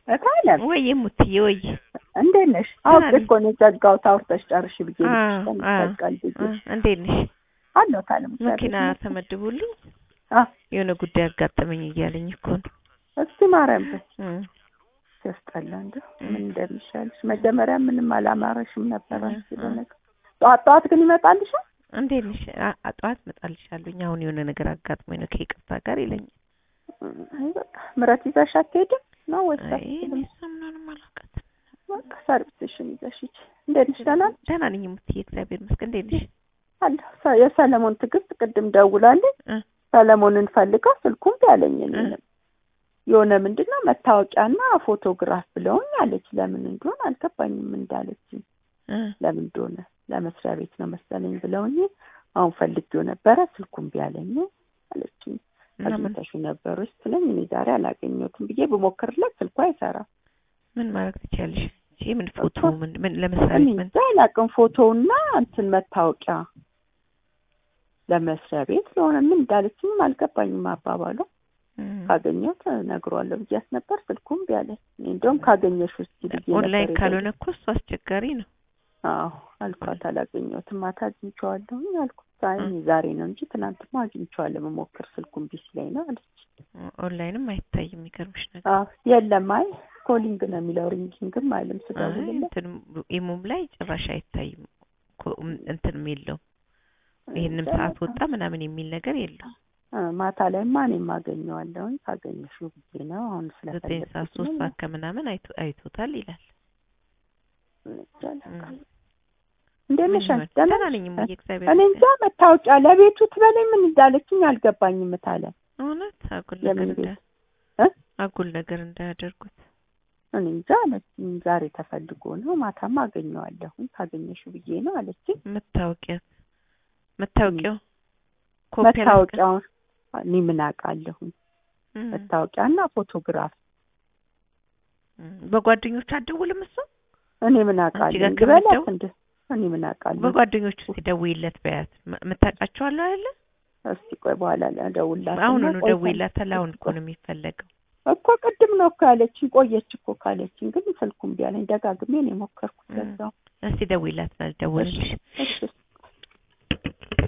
እታለም ወይ ሙትዬ ወይ እንዴት ነሽ? አውቄ እኮ ነው የዘጋሁት። አውርተሽ ጨርሽ ብዬ አ ልጅ አ ተንቀል ብዬ አ እንዴት ነሽ? አለሁ ታለም መኪና ተመድቦልኝ አ የሆነ ጉዳይ አጋጠመኝ እያለኝ እኮ ነው። እስቲ ማርያም በይ እም ሲያስጠላ እንደው እም። ምን እንደሚሻልሽ መጀመሪያ ምንም አላማረሽም ነበር እ አንቺ እ በነገር ጠዋት ጠዋት ግን ይመጣልሻል። እንዴት ነሽ? አ- አ- ጠዋት እመጣልሻለሁኝ አሁን የሆነ ነገር አጋጥሞኝ ነው ከይቅርታ ጋር ይለኛል። አይ በቃ ምረት ይዘሽ አትሄድም ነው ወይስ አይ አትሄድም? እኔ እሷ ምናምን አላውቃትም። በቃ ሰርቪስሽን ይዘሽ ሂጂ። እንዴት ነሽ? ደህና ነሽ? ደህና ነኝ ሙትዬ እግዚአብሔር ይመስገን። እንዴት ነሽ? አለሁ። ሰ- የሰለሞን ትዕግስት ቅድም ደውላልኝ እ ሰለሞንን ፈልጋ ስልኩን ቢያለኝ እ እኔንም የሆነ ምንድን ነው መታወቂያና ፎቶግራፍ ብለውኝ አለች። ለምን እንደሆነ አልገባኝም እንዳለችኝ እ ለምን እንደሆነ ለመስሪያ ቤት ነው መሰለኝ ብለውኝ አሁን ፈልጌው ነበረ ስልኩን ቢያለኝ አለችኝ። እና ምን አግኝተሽው ነበር ውስጥ ስለኝ እኔ ዛሬ አላገኘሁትም ብዬ ብሞክርለት ስልኩ አይሰራም። ምን ማድረግ ትችያለሽ? እሺ ምን ፎቶ እኮ ምን ምን ለመስሪያ እኔ ቤት ምን እንጃ አላውቅም። ፎቶውና እንትን መታወቂያ ለመስሪያ ቤት ለሆነ ምን እንዳለችኝም አልገባኝም አባባሏ። እም። ካገኘሁት እነግረዋለሁ ብያት ነበር። ስልኩም ቢያለኝ እኔ እንደውም ካገኘሽ ውስጥ ብዬ ነበር ኦንላይን የደወልኩት። ካልሆነ እኮ እሱ አስቸጋሪ ነው። አዎ አልኳት። አላገኘሁትም ማታ አግኝቼዋለሁኝ አልኩት። አይ እ። እኔ ዛሬ ነው እንጂ ትናንትማ አግኝቼዋለሁ መሞክር ስልኩም ቢስ ላይ ነው አለች። ኦንላይንም አይታይም የሚገርምሽ ነገር አዎ የለም አይ ኮሊንግ ነው የሚለው ሪንጊንግም አይልም አይ ስደውልለት እንትን ኢሙም ላይ ጭራሽ አይታይም ኮ- እንትንም የለውም። ይሄንም እንጃ ሰዓት በቃ። ወጣ ምናምን የሚል ነገር የለውም። እ፣ ማታ ላይማ እኔም አገኘዋለሁኝ ካገኘሽው ብዬ ነው አሁን ዘጠኝ ሰዓት ሶስት ስለፈለግኩት ሰዓት ከምናምን አይቶ አይቶታል ይላል። ነው። እንዴት ነሽ? ምን አንቺ? ይሆን? ደህና ደህና ነሽ? ነኝ እሙዬ እግዚአብሔር እኔ እንጃ ይመስገን። መታወቂያ ለቤቱ ትበለኝ ምን እንዳለችኝ አልገባኝም እታለ እውነት አጉል ነገር የምን እንዳ ቤት እ? አጉል ነገር እንዳያደርጉት እኔ እንጃ አለችኝ። ዛሬ ተፈልጎ ነው ማታማ አገኘዋለሁኝ ካገኘሽው ብዬ ነው አለችኝ። መታወቂያ መታወቂያው ኮፒ አላስቀ- መታወቂያውን እኔ ምን አውቃለሁኝ። እም፣ መታወቂያና ፎቶግራፍ እም። በጓደኞቹ አትደውልም እሱ እኔ ምን አንቺ አውቃለሁ ጋር ግበላት ከምትደውል? እንደ እኔ ምን አውቃለሁ። በጓደኞቹ ሲደውይለት በያት ም- የምታውቃቸዋለሁ አይደለ? እስቲ ቆይ በኋላ እደውልላትና አሁን ነው ቆይ ደውይላታል። አሁን እኮ ነው የሚፈለገው። እኮ ቅድም ነው እኮ ያለችኝ። ቆየች እኮ ካለችኝ ግን ስልኩም ቢያለኝ ደጋግሜ ነው የሞከርኩት። እም። ለዛው እስቲ ደውይላት፣ ደውልልሽ እሺ